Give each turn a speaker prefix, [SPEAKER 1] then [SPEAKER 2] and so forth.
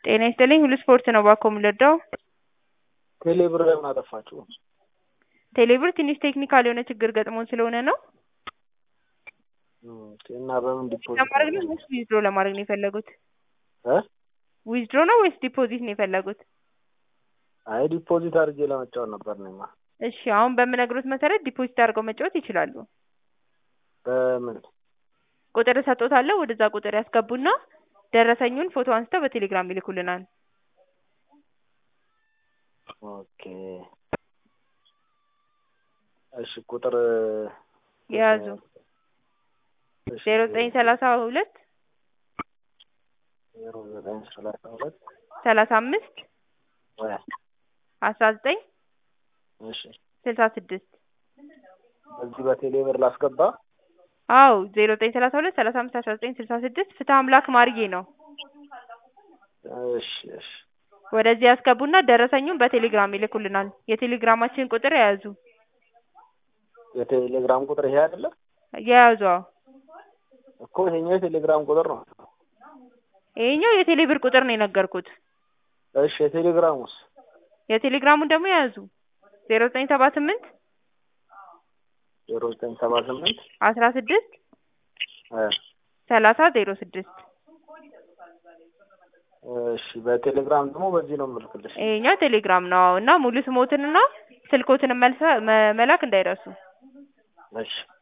[SPEAKER 1] ጤና ይስጥልኝ ሁሉ ስፖርት ነው እባክዎ የምንረዳው?
[SPEAKER 2] ቴሌብር ለምን አጠፋችሁ?
[SPEAKER 1] ቴሌብር ትንሽ ቴክኒካል የሆነ ችግር ገጥሞን ስለሆነ ነው።
[SPEAKER 2] እና በምን ዲፖዚት
[SPEAKER 1] ለማድረግ ነው ወይስ ዊዝድሮ ለማድረግ ነው የፈለጉት?
[SPEAKER 2] እ
[SPEAKER 1] ዊዝድሮ ነው ወይስ ዲፖዚት ነው የፈለጉት?
[SPEAKER 2] አይ ዲፖዚት አድርጌ ለመጫወት ነበር እኔማ።
[SPEAKER 1] እሺ አሁን በምነግሮት መሰረት ዲፖዚት አድርገው መጫወት ይችላሉ።
[SPEAKER 2] በምን
[SPEAKER 1] ቁጥር እሰጥዎታለሁ ወደዛ ቁጥር ያስገቡና ደረሰኙን ፎቶ አንስተው በቴሌግራም ይልኩልናል።
[SPEAKER 2] ኦኬ እሺ ቁጥር
[SPEAKER 1] የያዙ
[SPEAKER 2] እሺ፣
[SPEAKER 1] ዜሮ ዘጠኝ ሰላሳ ሁለት
[SPEAKER 2] ዜሮ ዘጠኝ ሰላሳ ሁለት
[SPEAKER 1] ሰላሳ አምስት
[SPEAKER 2] ወይ
[SPEAKER 1] አስራ ዘጠኝ
[SPEAKER 2] እሺ
[SPEAKER 1] ስልሳ ስድስት
[SPEAKER 2] በዚህ በቴሌብር ላስገባ
[SPEAKER 1] አዎ ዜሮ ዘጠኝ ሰላሳ ሁለት ሰላሳ አምስት አስራ ዘጠኝ ስልሳ ስድስት ፍትሀ አምላክ ማርዬ ነው።
[SPEAKER 2] እሺ እሺ
[SPEAKER 1] ወደዚህ ያስገቡና ደረሰኙን በቴሌግራም ይልኩልናል። የቴሌግራማችን ቁጥር የያዙ
[SPEAKER 2] የቴሌግራም ቁጥር ይሄ አይደለ
[SPEAKER 1] የያዙ አዎ።
[SPEAKER 2] እኮ ይሄኛው የቴሌግራም ቁጥር ነው።
[SPEAKER 1] ይሄኛው የቴሌብር ቁጥር ነው የነገርኩት።
[SPEAKER 2] እሺ የቴሌግራሙስ
[SPEAKER 1] የቴሌግራሙን ደግሞ የያዙ ዜሮ ዘጠኝ ሰባ ስምንት
[SPEAKER 2] ዜሮ ዘጠኝ ሰባ ስምንት
[SPEAKER 1] አስራ ስድስት
[SPEAKER 2] እ
[SPEAKER 1] ሰላሳ ዜሮ ስድስት
[SPEAKER 2] እሺ በቴሌግራም ደግሞ በዚህ ነው የምልክልሽ።
[SPEAKER 1] ይሄኛው ቴሌግራም ነው አዎ። እና ሙሉ ስሞትንና ስልኮትን መልሰ መላክ እንዳይረሱ።
[SPEAKER 2] እሺ